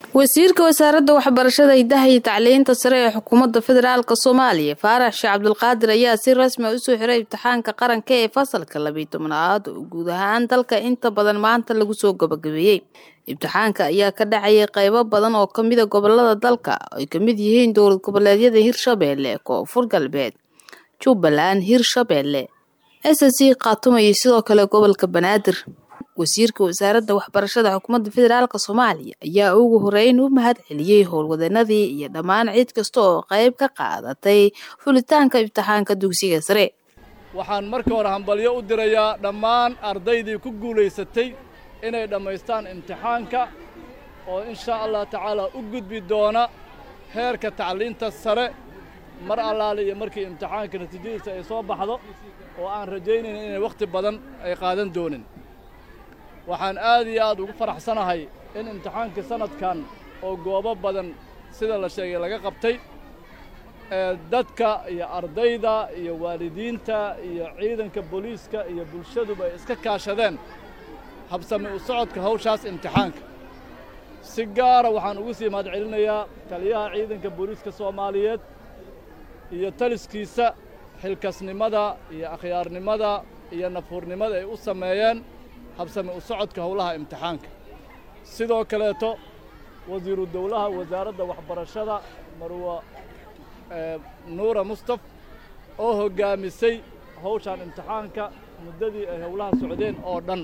wasiirka wasaaradda waxbarashada hidaha iyo tacliinta sare ee xukuumadda federaalk soomaaliya faarax sheekh cabdulqaadir ayaa si rasmi a usoo xiray imtixaanka qaranka ee fasalka labiyi tobnaad oo guud ahaan dalka inta badan maanta lagu soo gabagabeeyey imtixaanka ayaa ka dhacayay qeybo badan oo kamida gobolada dalka ay kamid yihiin dowlad goboleedyada hirshabeelle koonfur galbeed jubbaland hirshabeelle s c khaatuma iyo sidoo kale gobolka banaadir wasiirka wasaaradda waxbarashada xukuumadda federaalk soomaaliya ayaa ugu horeyn u mahad celiyey howlwadanadii iyo dhammaan cid kasta oo qayb ka qaadatay fulitaanka imtixaanka dugsiga sare waxaan marka hore hambalyo u dirayaa dhammaan ardaydii ku guulaysatay inay dhammaystaan imtixaanka oo inshaa allah tacaala u gudbi doona heerka tacliinta sare mar allaale iyo markii imtixaanka natiijadiisa ay soo baxdo oo aan rajaynayna inay wakhti badan ay qaadan doonin waxaan aad iyo aad ugu faraxsanahay in imtixaankii sannadkan oo goobo badan sida la sheegay laga qabtay ee dadka iyo ardayda iyo waalidiinta iyo ciidanka booliiska iyo bulshaduba ay iska kaashadeen habsami u socodka hawshaas imtixaanka si gaara waxaan ugu sii mahad celinayaa taliyaha ciidanka booliiska soomaaliyeed iyo taliskiisa xilkasnimada iyo akhyaarnimada iyo nafuurnimada ay u sameeyeen habsami u socodka howlaha imtixaanka sidoo kaleeto wasiiru dowlaha wasaaradda waxbarashada marwa nuura mustaf oo hoggaamisay hawshaan imtixaanka muddadii ay howlaha socdeen oo dhan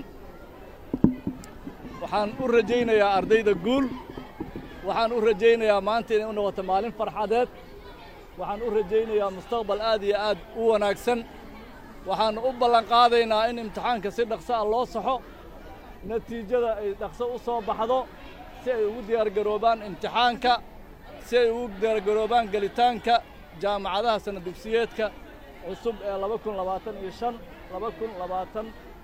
waxaan u rajaynayaa ardayda guul waxaan u rajaynayaa maanta inay u noqoto maalin farxadeed waxaan u rajaynayaa mustaqbal aad iyo aad u wanaagsan waxaannu u ballanqaadaynaa in imtixaanka si dhaqso ah loo saxo natiijada ay dhaqso u soo baxdo si ay ugu diyaargaroobaan imtixaanka si ay ugu diyaargaroobaan gelitaanka jaamacadaha sanna dugsiyeedka cusub ee laba kun labaatan iyo shan laba kun labaatan